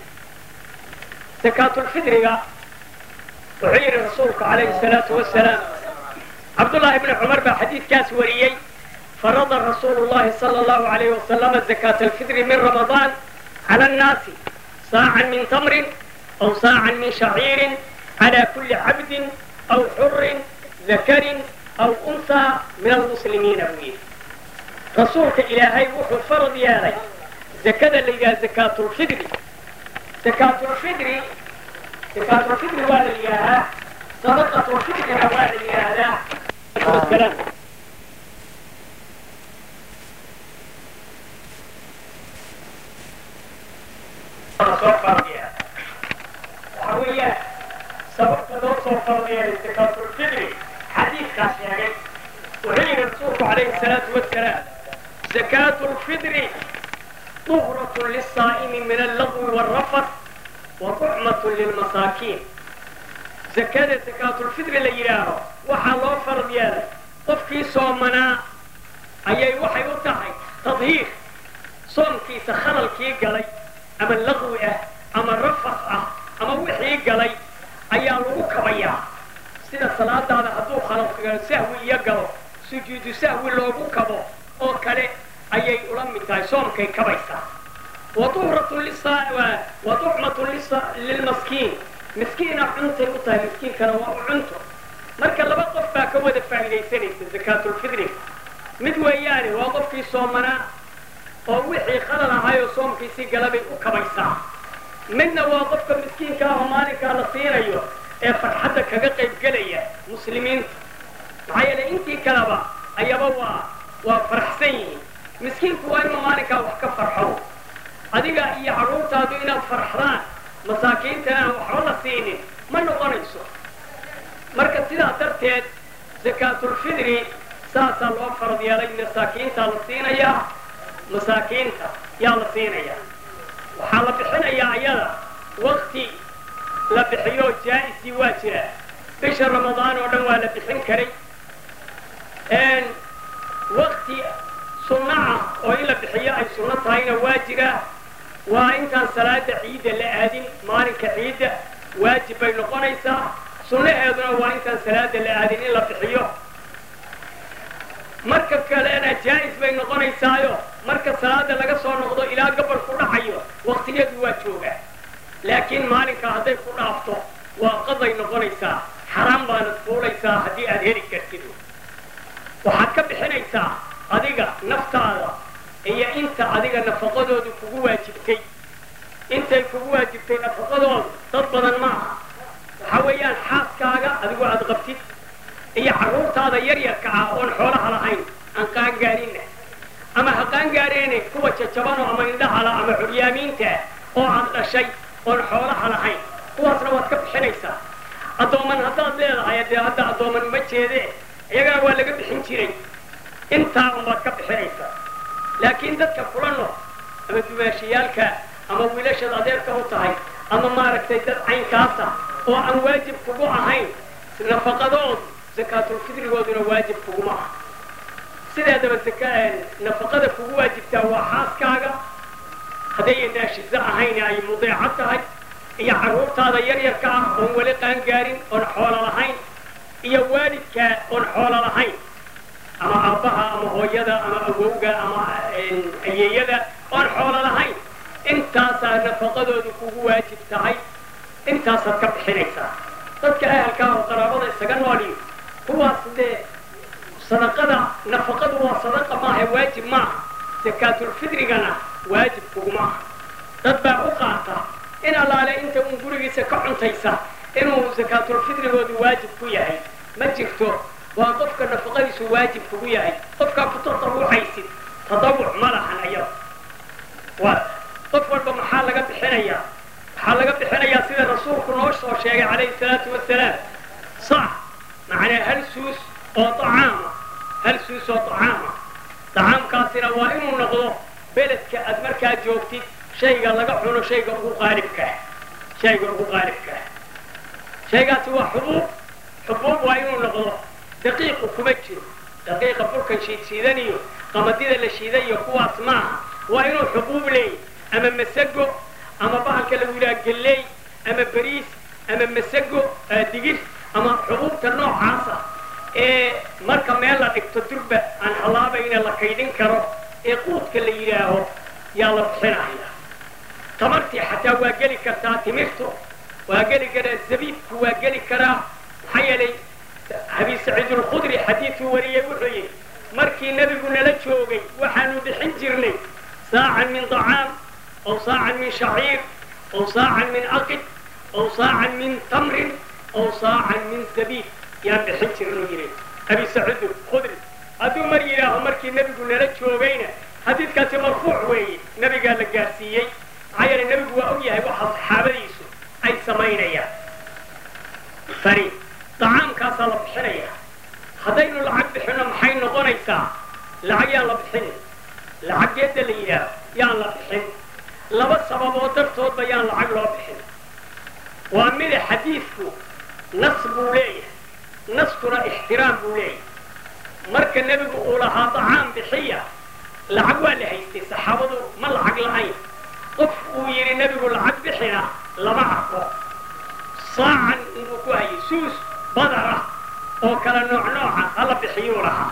sakaatulfidriga wuxuu yidhi rasuulku calayhi salaatu wasalaam cabdullaahi bni cumar baa xadiidkaas wariyey فرض رسول الله صلى الله عليه وسلم زكاة الفطر من رمضان على الناس صاعا من تمر أو صاعا من شعير على كل عبد أو حر ذكر أو أنثى من المسلمين أبوين رسولك إلهي وحو فرض يا لي زكاة اللي زكاة الفطر زكاة الفطر زكاة الفطر وانا إياها صدقة الفطر وانا إياها الكلام lasoo fardiyaa waxa weeyaan sababta loo soo fardiyaa zakaatulfidri xadiidkaa sheegay wuxuu yidhi rasuulku calayhi salaatu wasalaam zakaatu lfidri طهرة للصائم من اللغو والرفث وطعمة للمساكين زكاة زكاة الفطر اللي يراهو وحا لو فرض يالا قفكي صومنا أي وحي وتحي تظهير صومكي سخر الكي قلي أما اللغو أه أما الرفث أه أما وحي قلي أي لغو كبيا سيدا صلاة هذا هدو خلق سهوي يقلو سجود سهوي لغو كبو أو كالي ayay ula mid tahay soomkay kabaysaa waducmatu lilmaskiin miskiina cuntay u tahay miskiinkana waa u cunto marka laba qof baa ka wada faa'iidaysanaysa zakaatulfidriga mid weeyaane waa qofkii soomanaa oo wixii khalal ahaayoo soomkiisii galabay u kabaysaa midna waa qofka miskiinka ah oo maalinkaa la siinayo ee farxadda kaga qaybgelaya muslimiinta maxaa yeelay intii kaleba ayaba waa waa faraxsan yihiin miskiinku waa inuu maalinkaa wax ka farxo adiga iyo carruurtaadu inaad farxdaan masaakiintana aan waxba la siinin ma noqonayso marka sidaa darteed zakaatulfidri saasaa loo farad yeelay masaakiintaa la siinayaa masaakiinta yaa la siinayaa waxaa la bixinayaa ayada wakti la bixiyo jaa-isii waa jira bisha ramadaan oo dhan waa la bixin karay wakti sunno ah oo in la bixiyo ay sunno tahayna waa jiraa waa intaan salaada ciidda la aadin maalinka ciidda waajib bay noqonaysaa sunnaheeduna waa intaan salaada la aadin in la bixiyo marka kalena jaa-is bay noqonaysaayo marka salaada laga soo noqdo ilaa gabal ku dhacayo waktigeedu waa joogaa laakiin maalinka hadday ku dhaafto waa qaday noqonaysaa xaraan baanad fuulaysaa haddii aad heli kartid waxaad ka bixinaysaa adiga naftaada iyo inta adiga nafaqadoodu kugu waajibtay intay kugu waajibtay nafaqadoodu dad badan ma aha waxa weeyaan xaaskaaga adigoo aad qabtid iyo carruurtaada yaryarka ah oon xoolaha lahayn aan qaangaarinna ama ha qaangaareene kuwa jajabanoo ama indhahala ama curyaamiinta oo aad dhashay oon xoolaha lahayn kuwaasna waad ka bixinaysaa addooman haddaad leedahay dee hadda addooman ma jeedee iyagana waa laga bixin jiray intaa unbaad ka bixinaysaa laakiin dadka kula nool ama dumaashiyaalka ama wiilashaad adeerka u tahay ama maaragtay dad caynkaasa oo aan waajib kugu ahayn nafaqadoodu zakaatulfidrigooduna waajib kuguma ah sideedaba nafaqada kugu waajibtaa waa xaaskaaga haddayan naashiso ahayn ay mudeeco tahay iyo carruurtaada yaryarka ah oon weli qaangaarin oon xoolo lahayn iyo waalidkaa oon xoolo lahayn ama aabbaha ama hooyada ama awowga ama ayeeyada oon xoolo lahayn intaasaa nafaqadoodu kugu waajib tahay intaasaad ka bixinaysaa dadka ahalkaa oo qaraabada isaga nooliyo kuwaas dee sadaqada nafaqadu waa sadaqa maaha waajib maaha zakaatulfidrigana waajib kuguma aha dad baa u qaata in allaale inta uun gurigiisa ka cuntaysa inuu zakaatulfidrigoodu waajib ku yahay ma jirto waa qofka nafaqadiisu waajib kugu yahay qofkaa ku tatawucaysid tadawuc ma lahan ayada waa qof walba maxaa laga bixinayaa waxaa laga bixinayaa sida rasuulku noo soo sheegay calayhi salaatu wasalaam sac macnaa hal suus oo acaama hal suus oo acaama dacaamkaasina waa inuu noqdo beledka aad markaa joogtid shayga laga cuno shayga ugu qaalibkaah shayga ugu qaalibkaah shaygaasi waa xubuub xubuub waa inuu noqdo daqiiqu kuma jiro daqiiqa burkan shiidsiidan iyo qamadida la shiiday iyo kuwaas maaha waa inuu xubuub leeyahy ama masago ama bahalka lagu yidhaha galley ama beriis ama masago digir ama xubuubta noocaasa ee marka meel la dhigto durba aan halaabayna la kaydhin karo ee quudka la yidhaaho yaa la bixinaya tamartii xataa waa geli kartaa timirtu waa geli karaa zabiibku waa geli karaa maxaa yeelay abi saciid alkhudri xadiidkuu wariyey wuxuu yidhi markii nebigu nala joogay waxaanu bixin jirnay saacan min dacaam aw saacan min shaciir aw saacan min aqid aw saacan min tamrin aw saacan min zabiib yaan bixin jirnuu yidhi abi saciid alkhudri hadduu mar yidhaaho markii nebigu nala joogayna xadiidkaasi marfuuc weeye nebigaa la gaarsiiyey maxaa yeelay nebigu waa og yahay lacag yaan la bixin lacag geedda la yidhaah yaan la bixin laba sababood dartoodba yaan lacag loo bixin waa mida xadiidku nas buu leeyahay naskuna ixtiraam buu leeyahay marka nebigu uu lahaa dacaam bixiya lacag waa la haystay saxaabadu ma lacag la'ayn qof uu yidhi nebigu lacag bixina lama arko saacan inuu ku hayay suus badar ah oo kala nooc nooca hala bixiyuu lahaa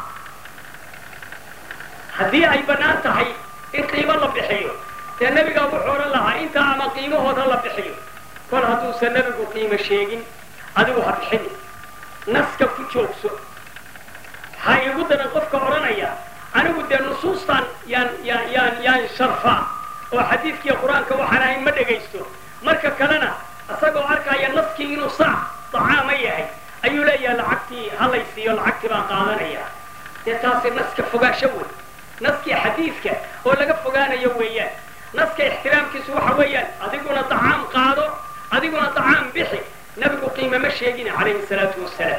haddii ay bannaan tahay in qiimo la bixiyo dee nebigaa wuxuu odhan lahaa intaa ama qiimahood ha la bixiyo kol hadduusan nebigu qiimo sheegin adigu ha bixini naska ku joogso ha igu daran qofka odhanaya anigu dee nusuustan yaan yaan yaan yaan sharfaa oo xadiidkiiyo qur-aanka waxaan ahayn ma dhegaysto marka kalena isagoo arkaya naskii inuu saac dacaama yahay ayuu leeyahay lacagtii halaysiiyo lacagtii baan qaadanaya dee taasi naska fogaasho wey naskii xadiidka oo laga fogaanayo weeyaan naska ixtiraamkiisu waxa weeyaan adiguna dacaam qaado adiguna dacaam bixi nabigu qiime ma sheegin calayhi salaatu wasalaam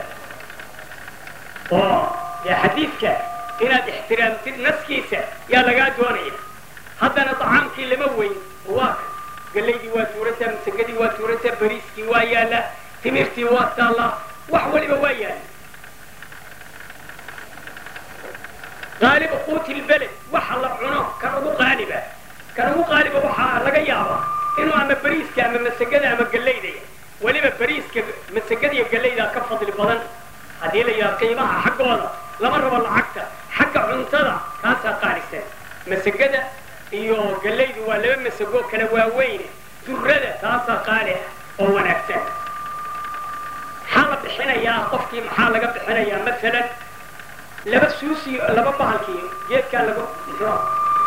oo dee xadiidka inaad ixtiraamtid naskiisa yaa lagaa doonaya haddana dacaamkii lama weyn waa ka gallaydii waa tuurataa masagadii waa tuurataa bariiskii waa yaalla timirtii waa taallaa wax waliba waa yaalla qaaliba quuti lbeled waxa la cuno kan ugu qaaliba kan ugu qaaliba waxaa laga yaabaa inuu ama bariiska ama masagada ama gallaydaya weliba bariiska masagada iyo gallaydaa ka fadli badan haddii la yidhaha qiimaha xaggooda lama rabo lacagta xagga cuntada kaasaa qaalisan masagada iyo gallaydu waa laba masagoo kale waaweyne durrada taasaa qaali ah oo wanaagsan maxaa la bixinayaa qofkii maxaa laga bixinayaa masalan laba suusi laba bahalkii geedkaa lagu muxuu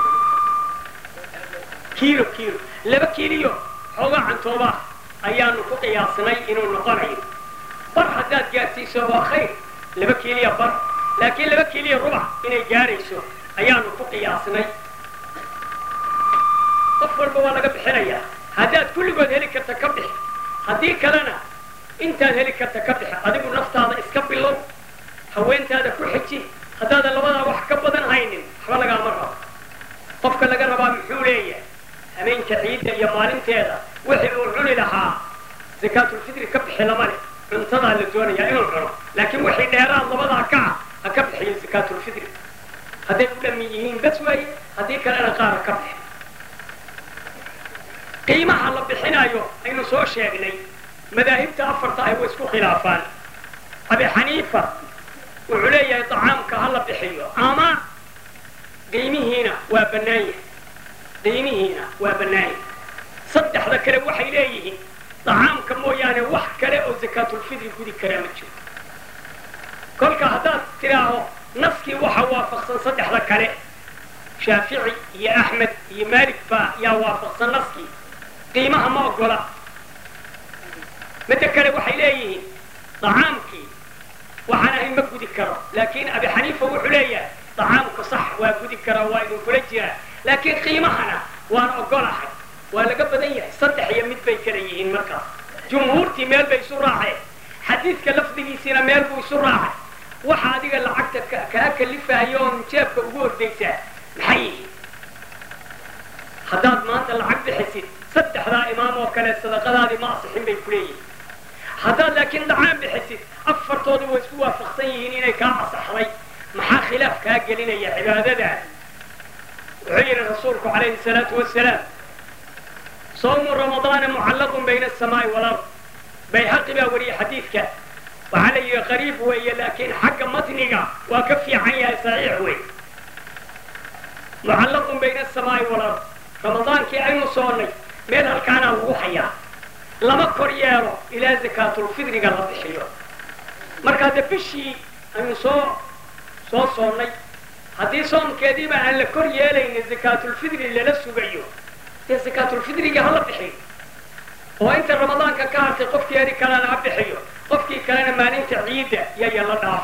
kiilo kiilo laba kiiliyo xoogaa cantoobaa ayaanu ku qiyaasnay inuu noqonayo bar haddaad gaarsiiso waa khayr laba kiiliya bar laakiin laba kiiliya rubac inay gaarayso ayaanu ku qiyaasnay qof walba waa laga bixinayaa haddaad kulligood heli karta ka bix haddii kalena intaad heli karta ka bix adigu naftaada iska bilow haweentaada ku xiji haddaadan labadaa wax ka badan haynin waxba lagaama rabo qofka laga rabaa muxuu leeyahay hameenka ciidda iyo maalinteeda wixii uu cuni lahaa zakaatulfitri ka bixi lama leh cuntadaa la doonayaa inuu cuno laakiin wixii dheeraad labadaa ka ah ha ka bixiyo zakaatulfitri hadday u dhammi yihiin bas waaye haddii kalena qaara ka bixi qiimaha la bixinaayo aynu soo sheegnay madaahibta afarta ay way isku khilaafaan abi xaniifa wuxuu leeyahay dacaamka ha la bixiyo ama qiimihiina waa bannaan yahay qiimihiina waa bannaan yahay saddexda kale waxay leeyihiin dacaamka mooyaane wax kale oo zakaatulfidri gudi karaa ma jiro kolka haddaad tidhaaho naskii waxa waafaqsan saddexda kale shaafici iyo axmed iyo maalik baa yaa waafaqsan naskii qiimaha ma ogola midda kale waxay leeyihiin dacaamkii waxaan ahayn ma gudi karo laakiin abi xaniifa wuxuu leeyahay dacaamku sax waa gudi karaa waa idinkula jiraa laakiin qiimahana waan ogolahay waa laga badan yahay saddex iyo mid bay kala yihiin markaas jumhuurtii meel bay isu raaceen xadiidka lafdigiisiina meel buu isu raacay waxa adiga lacagta kaa kalifahayo oo jeebka ugu ordaysaa maxay yihiin haddaad maanta lacag bixisid saddexdaa imaam oo kale sadaqadaadii ma asixin bay ku leeyihiin haddaad laakiin dacaan bixisid afartooda way isku waafaqsan yihiin inay kaa asaxday maxaa khilaaf kaa gelinaya cibaadadaa wuxuu yidhi rasuulku calayhi salaatu wasalaam sawmu ramadaana mucallaqun bayna asamaa'i walard bayhaqi baa wariyey xadiidka waxaa la yidhi qariib weeye laakiin xagga matniga waa ka fiican yahay saxiix wey mucallaqun bayna asamaa'i walard ramadaankii aynu soonnay meel halkaanaa lagu hayaa lama kor yeelo ilaa zakaatulfidriga la bixiyo markaa de bishii aynu soo soo soonnay haddii soomkeediiba aan la kor yeelaynin zakaatulfidri lala sugayo dee zakaatulfidriga hala bixiyo oo inta ramadaanka ka hartay qofkeedii kalena ha bixiyo qofkii kalena maalinta ciidda yaya la dhaaf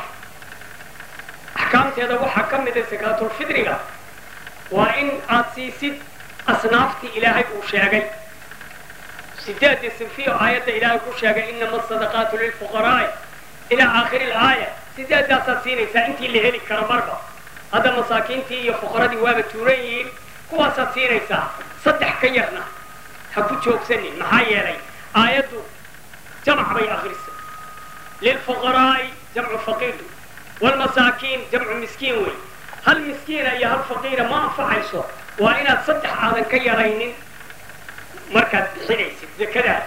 axkaamteeda waxaa ka mida zakaatulfidriga waa in aad siisid asnaaftii ilaahay uu sheegay sideedii sinfiyo aayadda ilaahay ku sheegay inama asadaqaatu lilfuqaraa'i ilaa aakhiri ilaaya sideedaasaad siinaysaa intii la heli karo marba hadda masaakiintii iyo fuqaradii waaba tuuran yihiin kuwaasaad siinaysaa saddex ka yarna ha ku joogsanin maxaa yeelay aayaddu jamc bay akrisay lilfuqaraa'i jamcu faqiir wlmasaakiin jamcu miskiin wey hal miskiina iyo hal faqiira ma anfacayso waa inaad saddex aadan ka yaraynin markaad bixinaysid zakadaada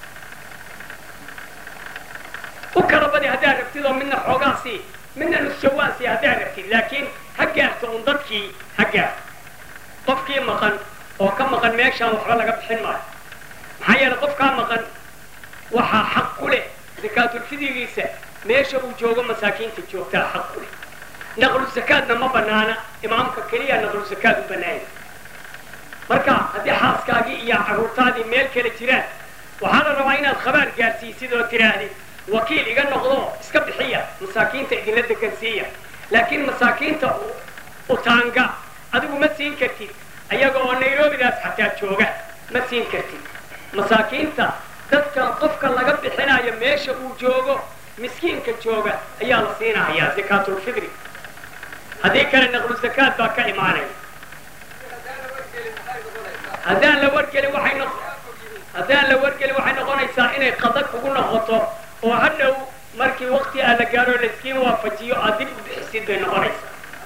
u kala badi haddaad rabtid oo midna xoogaasi midna nusjawaasi haddaad rabtid laakiin ha gaarto un dadkii ha gaarto qofkii maqan oo ka maqan meeshaan waxba laga bixin maayo maxaa yeele qofkaa maqan waxaa xaq ku leh zakaatulfidigiisa meesha uu joogo masaakiinta joogtaa xaq ku leh naqlu zakaadna ma banaana imaamka keliya naqlu zakaad u banaaya marka haddii xaaskaagii iyo carruurtaadii meel kale jiraan waxaa la rabaa inaad khabaar gaarsiisid oo tidhaahdid wakiil iga noqdo iska bixiya masaakiinta idinla degansiiya laakiin masaakiinta utaanga adigu ma siin kartid ayaga oo nairobidaas xataa jooga ma siin kartid masaakiinta dadka qofka laga bixinayo meesha uu joogo miskiinka jooga ayaa la siinahayaa zakaatulfidri haddii kale naqlu zakaad baa ka imaanaya haddaan la wargelin waxay noq haddaan la wargelin waxay noqonaysaa inay qada kugu noqoto oo hadhow markii wakti aa la gaaro layskiin waafajiyo aad dib u bixisid bay noqonaysaa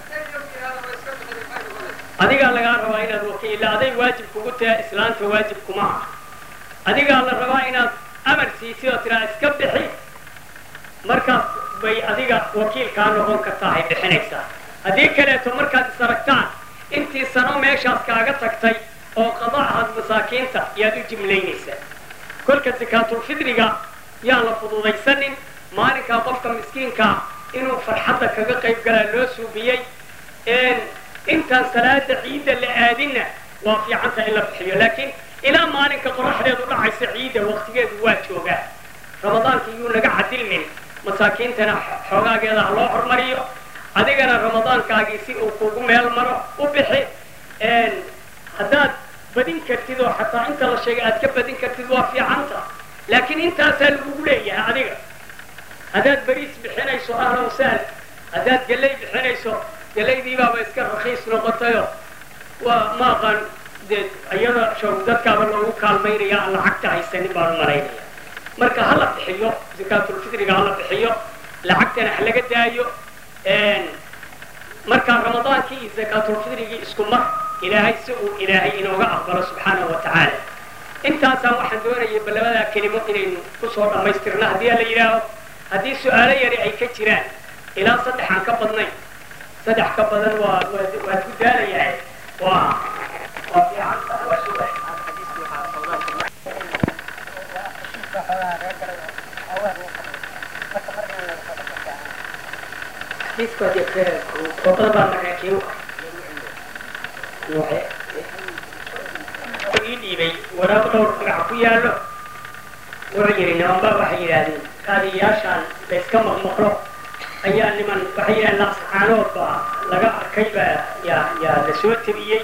adigaa lagaa rabaa inaad wakiilla aday waajib kugu taha islaanta waajib kuma aha adigaa la rabaa inaad amar siisid oo tiraa iska bixi markaas bay adiga wakiilkaa noqon kartaa ay bixinaysaa haddii kaleeto markaad is aragtaan intii sano meeshaas kaaga tagtay oo qada ahaad masaakiinta yaad u jimlaynaysaa kolka sakaatulfidriga yaan la fududaysanin maalinkaa qofka miskiinkaa inuu farxadda kaga qayb galaa loo suubiyey intaan salaada ciidda la aadinna waa fiicanta in la bixiyo laakiin ilaa maalinka qoraxdeedu dhacaysa ciidda waqtigeedu waa joogaa ramadaanka iyuu naga cadilmin masaakiintana xoogaageeda ha loo hormariyo adigana ramadaankaagii si uu kugu meel maro u bixi haddaad badin kartid oo xataa inta la sheegay aad ka badin kartid waa fiicanta laakiin intaasaa lagugu leeyahay adiga haddaad beriis bixinayso ahlan sahla haddaad gallay bixinayso gallaydiibaaba iska rakiis noqotayo waa ma aqaan dee iyada shoog dadkaaba loogu kaalmaynaya aan lacagta haysanin baan u malaynaya marka ha la bixiyo zakaatulfitriga ha la bixiyo lacagtana ha laga daayo markaa ramadaankii iyo zakaatulfitrigii isku mar ilaahay si uu ilaahay inooga aqbalo subxaanahu wa tacaala intaasaan waxaan doonayay balabadaa kelimo inaynu kusoo dhammaystirno haddii la yidhaaho haddii su-aalo yari ay ka jiraan ilaa saddex aan ka badnayn saddex ka badan waa waad ku daalayahay waa waa fiican waa suga ii dhiibay waraaq dhowr magaca ku yaallo wuxuu yidhi nimanba waxay yidhaahdeen qaadiyaashaan la yska maqmaqlo ayaa niman waxay yidhahdeen laqsacaanood baa laga arkay baa yaa yaa la soo tabiyey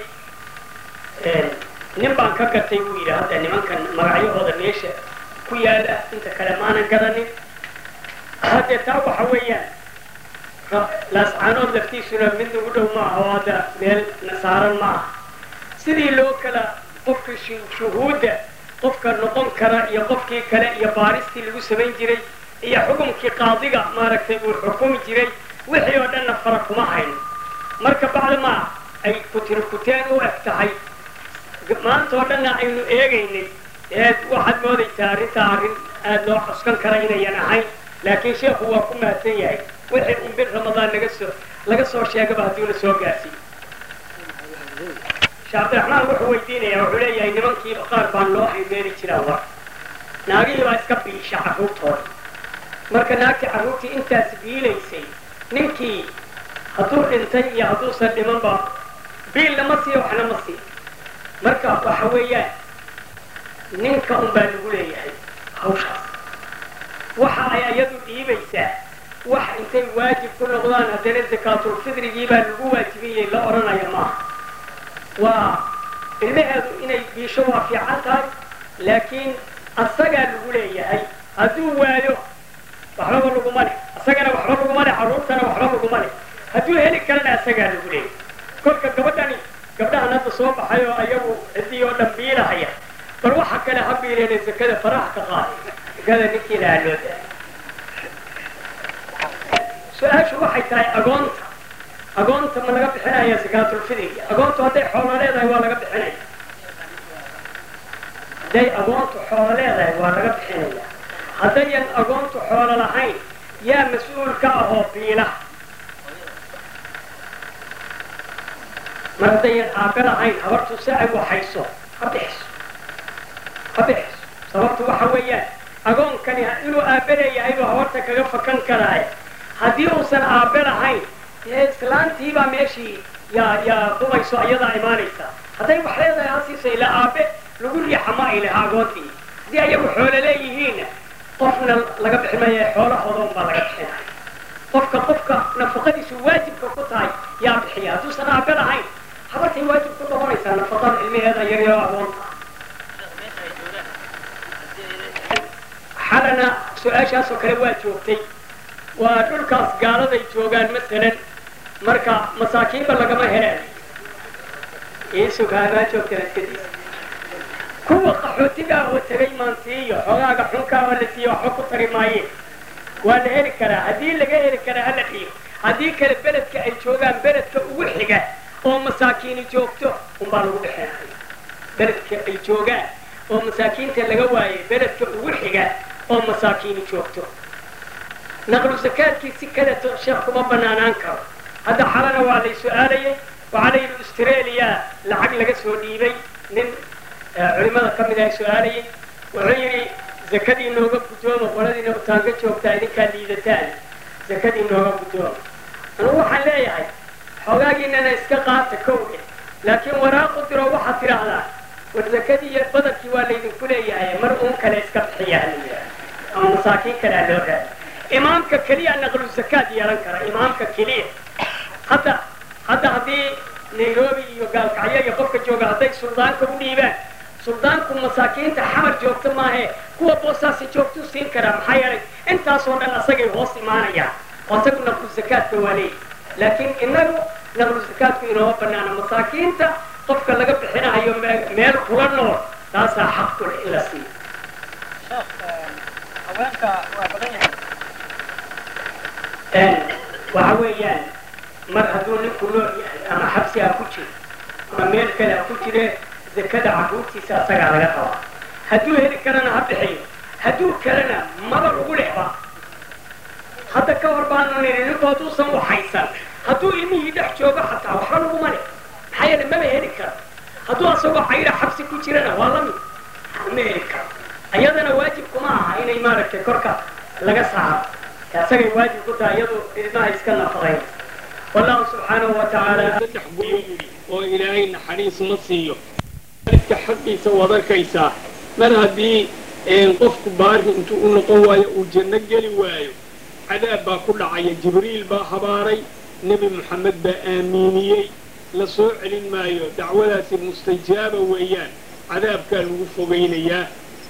nin baan ka gatay buu yidhi hadda nimankan magacyahooda meesha ku yaala inta kale maanan gadanin haddee taa waxa weeyaan laascaanood laftiisuna mid nagu dhow maaha oo hadda meel nasaaran ma aha sidii loo kala qofka shuhuudda qofka noqon kara iyo qofkii kale iyo baaristii lagu samayn jiray iyo xukumkii qaadiga maaragtay uu xukumi jiray wixii oo dhanna fara kuma hayn marka bacdamaa ay kutirkuteen u eg tahay maanta oo dhanna aynu eegaynay eed waxaad moodaysaa arrintaa arrin aada loo coskan kara inayan ahayn laakiin sheekhu waa ku mahadsan yahay wixii un bil ramadaan laga soo laga soo sheegaba hadduuna soo gaarsiiyo sheekh cabdiraxmaan wuxuu weydiinayaa wuxuu leeyahay nimankiiba qaar baan loo haymeeni jiraa war naagihii baa iska biisha carruurtooda marka naagtii carruurtii intaas biilaysay ninkii hadduu dhintay iyo hadduusan dhimanba biilna ma siiyo waxna ma siiyo marka waxa weeyaan ninka un baa lagu leeyahay hawshaas waxa ay iyadu dhiibaysaa wax intay waajib ku noqdaan haddana zakaatulfidrigii baa lagu waajibiyey la odhanaya maaha waa ilmaheedu inay biisho waa fiican tahay laakiin asagaa lagu leeyahay hadduu waayo waxbaba laguma leh asagana waxba laguma leh carruurtana waxba laguma leh hadduu heli karana asagaa lagu leeyay kolka gabadhani gabdhahan hadda soo baxay oo ayagu ciddii oo dhan biilahaya bal waxa kale ha biileena zakada faraha ka qaaday zakada ninkii lahaa loo daayay su-aashu waxay tahay agoonta agoonta ma laga bixinaya zakaatulfidriga agoontu hadday xoolo leedahay waa laga bixinaya hadday agoontu xoolo leedahay waa laga bixinaya haddayan agoontu xoolo lahayn yaa mas-uul ka ahoo biila mar haddayan aabe lahayn habartu si ay waxayso ha bixiso ha bixiso sababtu waxa weeyaan agoonkani inuu aabe leeyahay buu habarta kaga fakan karaaye haddii uusan aabe lahayn dee islaantiibaa meeshii yaa yaa qubayso ayadaa imaanaysa hadday wax leedahay ha siisa ila aabe lagu riixa ma ay laha agoontii haddii ayagu xoolo leeyihiinna qofna laga bixi maya xoolahooda unbaa laga bixinaya qofka qofka nafaqadiisu waajibka ku tahay yaa bixiya hadduusan aabe lahayn habartay waajib ku noqonaysaa nafaqada ilmaheeda yaryaro agoonta xalana su-aashaasoo kale waa joogtay waa dhulkaas gaaladay joogaan masalan marka masaakiinba lagama heleen iisugaamaa joogtana iskadiisa kuwa qaxootigaa oo tegay maansiiyo xogaaga xunkaa oo la siiyo waxba ku tari maayeen waa la heli karaa haddii laga heli karaa hala dhiibo haddii kale beledka ay joogaan beledka ugu xiga oo masaakiini joogto unbaa lagu dhexeexay beledka ay joogaan oo masaakiinta laga waayay beledka ugu xiga oo masaakiini joogto naqlu zakaadkii si kaleto sheekh kuma banaanaan karo hadda xalana waa lay su-aalayay waxaa la yidhi australia lacag laga soo dhiibay nin culimada ka mid ah su-aalayay wuxuu yidhi zakadii nooga guddooma qoladiina utaanka joogtaa idinkaa liidataan zakadii nooga guddooma anugu waxaan leeyahay xoogaagiinana iska qaata kowge laakiin waraaqu diro waxaad tidhaahdaa war zakadii iyo badankii waa laydinku leeyahay mar uun kale iska bixiyaa la yidhaha ama masaakiin kalea loo raadi imaamka keliya naqlu zakaad yeelan kara imaamka keliya hadda hadda haddii nairobi iyo gaalkacyo iyo qofka jooga hadday suldaanka u dhiibaan suldaanku masaakiinta xamar joogto maahe kuwa boosaasi joogtuu siin karaa maxaa yeelay intaasoo dhan asagay hoos imaanayaan oo asagu naqlu zakaadka waa leeyahy laakiin inagu naqlu zakaadku inooma banaana masaakiinta qofka laga bixinahayo meel kula nool taasaa xaq ku leh in la siiyo waxa weeyaan mar hadduu ninku nool yahay ama xabsi ha ku jiro ama meel kale ha ku jire zakada carruurtiisa asagaa laga qabaa hadduu heli karana ha bixiyo hadduu kalena maba lagu lehba hadda ka hor baanu nini ninku hadduusan waxaysan hadduu ilmihii dhex joogo xataa waxba laguma leh maxaa yeele maba heli karo hadduu asagoo cayra xabsi ku jirana waa lamid ma heli karo ayadana waajib kuma aha inay maaragtay korka laga saaro asagay waajib ku tahay iyadu ilmaha iska nafaqayn wallahu subxaanahu wa tacaala saddex guyo yidhi oo ilaahay naxariis ma siiyo waalidka xaqiisa waad arkaysaa mar haddii qofku baari intuu u noqon waayo uu janno geli waayo cadaab baa ku dhacaya jibriil baa habaaray nebi moxamed baa aamiiniyey la soo celin maayo dacwadaasi mustajaaba weeyaan cadaabkaa lagu fogaynayaa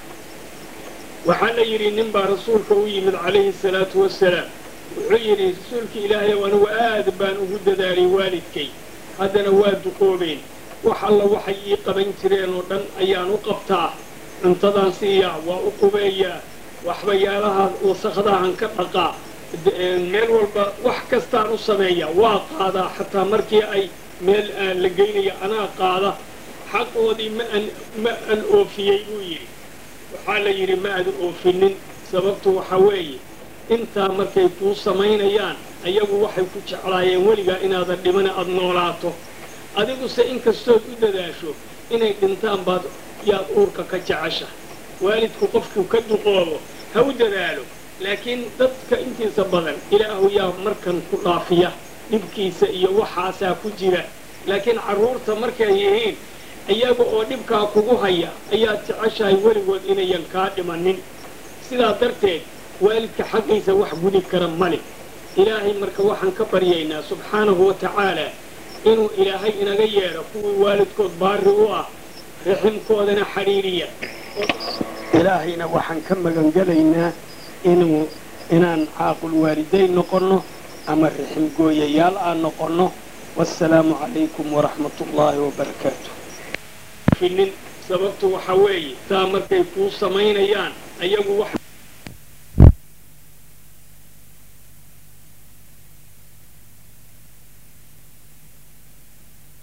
waxaa la yidhi nin baa rasuulka u yimid calayhi salaatu wasalaam wuxuu yidhi rasuulka ilaahay ow anigu aad baan ugu dadaalay waalidkay haddana waa duqoobeen wax alla waxay ii qaban jireen oo dhan ayaan u qabtaa cuntadaan siiyaa waa u qubeeyaa waxbayaalaha wasakhdaahan ka dhaqaa meel walba wax kastaan u sameeyaa waa qaadaa xataa markii ay meel aan la geynaya anaa qaada xaqoodii ma an ma an oofiyey buu yidhi waxaa la yidhi ma aada oofinin sababtu waxa weeye intaa markay kuu samaynayaan ayagu waxay ku jeclaayeen weligaa inaadan dhimana aada noolaato adiguse inkastood u dadaasho inay dhintaan baad yaad uurka ka jecesha waalidku qofkuu ka duqoobo ha u dadaalo laakiin dadka intiisa badan ilaahu yaa markan ku dhaafiya dhibkiisa iyo waxaasaa ku jira laakiin carruurta markay yihiin iyaga oo dhibkaa kugu haya ayaad jeceshahay weligood inayan kaa dhimanin sidaa darteed waalidka xaggiisa wax gudi kara male ilaahay marka waxaan ka baryaynaa subxaanahu wa tacaala inuu ilaahay inaga yeedho kuwii waalidkood baari u ah raximkoodana xidhiiriya ilaahayna waxaan ka magangelaynaa inuu inaan caaqul waalidayn noqonno ama rixim gooyayaal aan noqonno wasalaamu calaykum waraxmat ullaahi wabarakaatu finin sababtu waxa weeye taa markay kuu samaynayaan ayagu wax